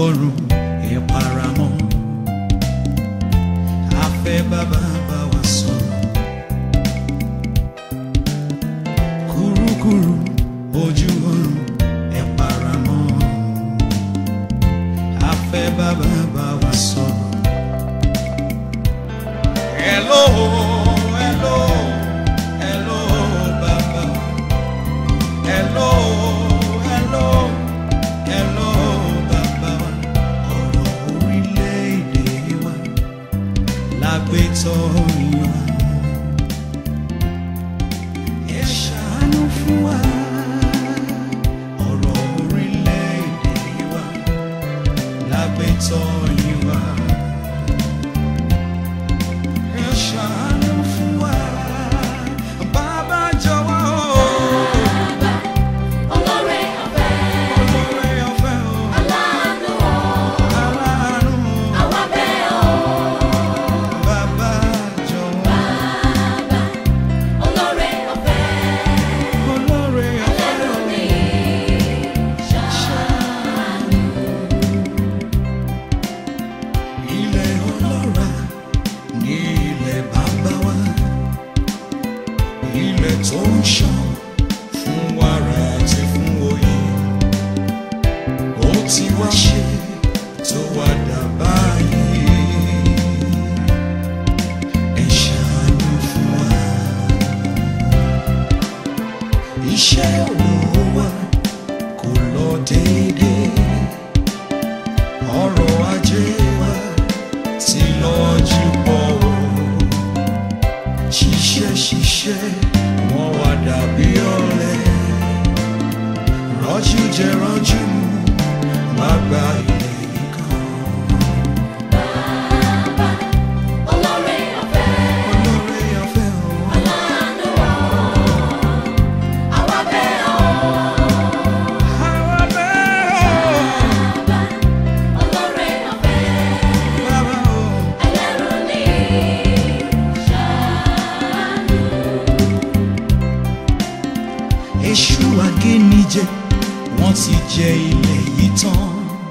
ọ̀run ẹ paramọ́ afẹ́ bàbá bá wa sọ̀rọ̀ kúrúkúrú ojú ọ̀run ẹ paramọ́ afẹ́ bàbá bá wa sọ̀rọ̀. Hello, hello, hello, bàbá. Hello, hello, hello, bàbá. Ọ̀rọ̀ orílẹ̀-èdè wa lágbètọ́ yan. Ẹ ṣàánú fún wa. Ọ̀rọ̀ orílẹ̀-èdè wa lágbètọ́ yan. Ẹ ṣàánú fún wa. Bàbá jọ̀wọ́ o. Olóore ọ̀fẹ́, Olóore ọ̀fẹ́ o. aláàánú o, Aláàánú àwa bẹ̀ ọ́. bàbá jọ̀wọ́. Olóore ọ̀fẹ́, Olóore ọ̀fẹ́ o. ẹlẹ́rù ni ṣàánú. Ilẹ̀ ọlọ́ra ní ilẹ̀ bàbá wa. Ilẹ̀ tó ń ṣàn fún wàrà àti fún oyin. Ó ti wá ṣe tó wá dà báyìí. Ẹ ṣàánú fún wa. Iṣẹ́ òwò wa kò lọ déédéé ọrọ̀ ajé wa ti lọ́jú pọ̀ o. ṣiṣẹ́ ṣiṣẹ́ wọ́n wá dàbí ọ̀lẹ. rọ́jú jẹ rọ́jú mu má gba ilé yìí kan. Olóore ọ̀fẹ́, olóore ọ̀fẹ́ o. aláàánú o, àwa bẹ̀ ọ́. àwa bẹ́ẹ̀ o. Olóore ọ̀fẹ́, bàbá o. ẹlẹ́rù ni ṣàánú. èṣù agénijẹ wọ́n ti jẹ ilẹ̀ yìí tán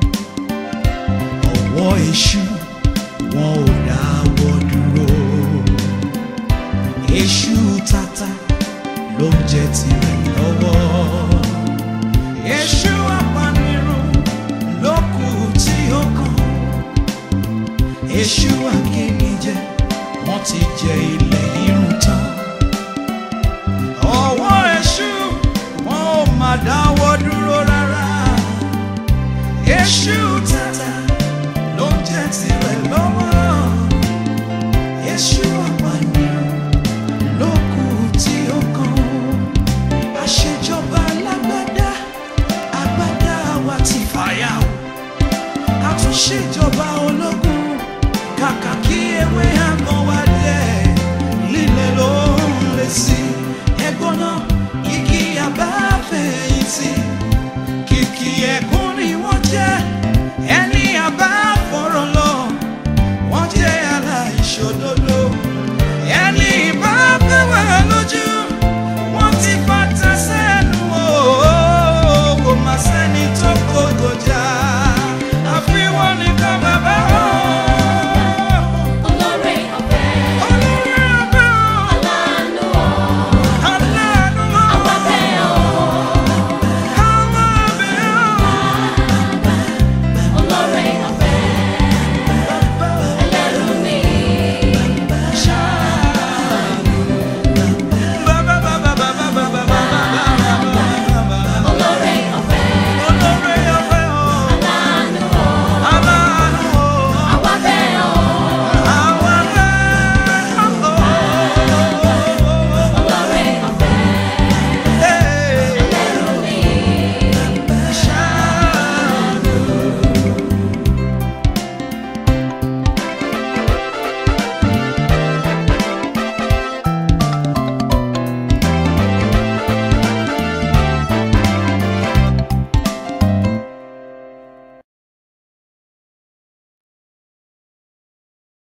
ọwọ́ èṣù wọn ò dáwọ́ dúró èṣù tata ló ń jẹ tirẹ̀ lọ́wọ́ èṣù apanirun ló kù tí ó kàn èṣù agénijẹ wọ́n ti jẹ ilẹ̀ irun tán